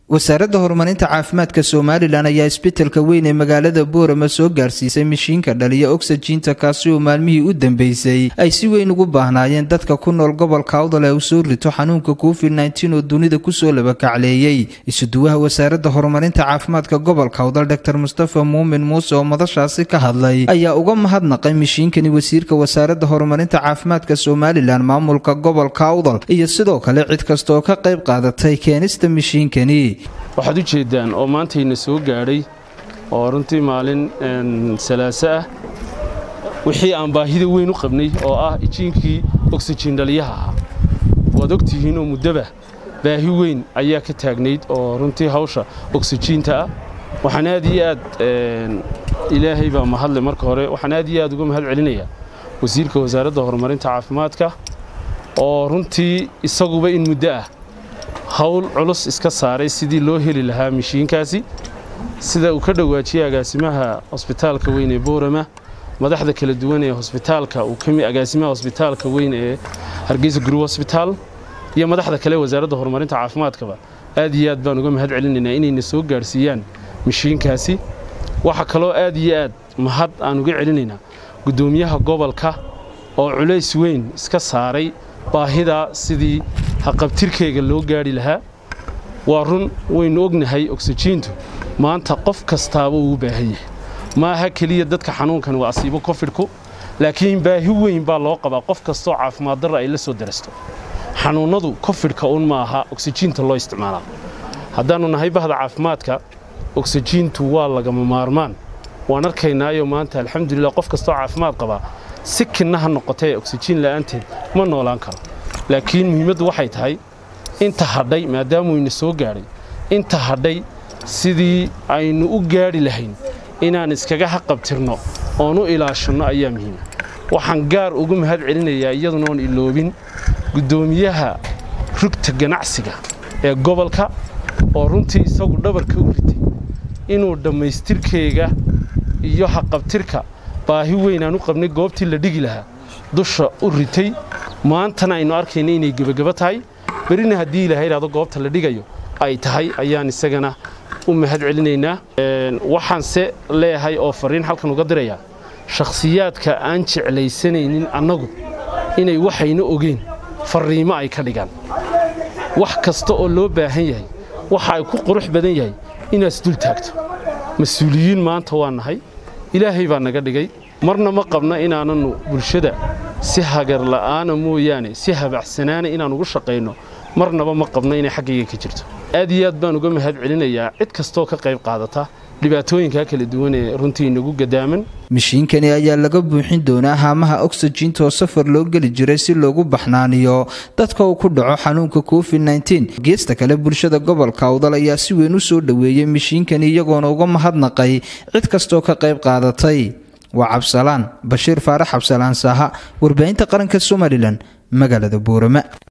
wasaaradda horumarinta caafimaadka somalilan ayaa isbitelka weyn ee magaalada boorama soo gaarsiisay mishiinka dhaliya oxajiinta kaasi oo maalmihii u dambeysay ay si weyn ugu baahnaayeen dadka ku nool gobolka awdal ee uu soo rito xanuunka covid nteen oo dunida kusoo labakacleeyey isuduwaha wasaaradda horumarinta caafimaadka gobolka awdal dor mustafa muumin muuse oo madashaasi ka hadlay ayaa uga mahadnaqay mishiinkani wasiirka wasaaradda horumarinta caafimaadka somalilan maamulka gobolka awdal iyo sidoo kale cid kasta oo ka qayb qaadatay keenista mishiinkani waxaad u jeeddaan oo maantayna soo gaadhay oo runtii maalin salaaso ah wixii aan baahida weyn u qabnay oo ah ijiinkii oksijiin dhaliyaha ahaa waad ogtihiinoo muddaba baahi weyn ayaa ka taagnayd oo runtii hawsha oksijiinta ah waxaan aad iyo aad ilaahay baa mahadle marka hore waxaan aad iyo aad uga mahad celinayaa wasiirka wasaaradda horumarinta caafimaadka oo runtii isaguba in muddo ah hawl culus iska saaray sidii loo heli lahaa mishiinkaasi sida uu ka dhowaajiyey agaasimaha hosbitaalka weyn ee boorama madaxda kala duwan ee hosbitaalka agaasimaha hosbitaalka weyn ee hargeysa guru hosbitaal iyo madaxda kale wasaaradda horumarinta caafimaadkaba aad iyo aad baan uga mahad celinaynaa inayna soo gaadhsiiyaan mishiinkaasi waxaa kaloo aad iyo aad mahad aan uga celinaynaa guddoomiyaha gobolka oo culays weyn iska saaray baahidaa sidii haqabtirkeyga loo gaadhi lahaa waa run waynu ognahay oksijiintu maanta qof kastaaba uu u baahan yahay maaha keliya dadka xanuunkan waa asiibo kofidhku laakiin baahi weyn baa loo qabaa qof kastoo caafimaad darra ay la soo darasto xanuunnadu kofidhka un ma aha oksijiinta loo isticmaalaa haddaannu nahay bahda caafimaadka oksijiintu waa lagama maarmaan waan arkaynaayo maanta alxamdulilah qof kastoo caafimaad qabaa si kinna ha noqotee oksijiin la'aanteed ma noolaan karo laakiin muhiimaddu waxay tahay inta hadhay maadaamuu ina soo gaadhay inta hadhay sidii aynu u gaadhi lahayn inaan iskaga haqabtirno oon u ilaashanno ayaa muhiima waxaan gaar ugu mahad celinayaa iyaduna oon iloobin guddoomiyaha rugta ganacsiga ee gobolka oo runtii isagu dhabarka u ritay inuu dhammaystirkeyga iyo haqabtirka baahi weyn aan u qabnay goobtii la dhigi lahaa dusha u ritay maantana aynu arkayna inay gebagabo tahay berrina haddii ilaha idhahdo goobta la dhigayo ay tahay ayaan isagana u mahad celinaynaa waxaanse leeyahay oo farriin halkan uga dirayaa shakhsiyaadka aan jeclaysanaynin annagu inay waxayna ogeen farriimo ay ka dhigaan wax kasta oo loo baahan yahay waxa ay ku qurux badan yahay inaad isdul taagto mas-uuliyiin maanta waa nahay ilaahay baa naga dhigay marna ma qabna inaananu bulshada si hagar la'aana mooyaane si habacsanaana inaan ugu shaqayno marnaba ma qabno inay xaggayga ka jirto aad iyo aad baan uga mahad celinayaa cid kastoo ka qayb qaadata dhibaatooyinkaa kala duwan ee runtii inagu gadaaman mishiinkani ayaa laga buuxin doonaa haamaha oksijiinta oo safar loo geli jiray si loogu baxnaaniyo dadka uu ku dhaco xanuunka covid nteen geesta kale bulshada gobolka awdal ayaa si weyn u soo dhoweeyey mishiinkani iyagoona uga mahadnaqay cid kastoo ka qayb qaadatay waa cabsalaan bashiir faarax cabsalaan saaha warbaahinta qaranka somalilan magaalada boorama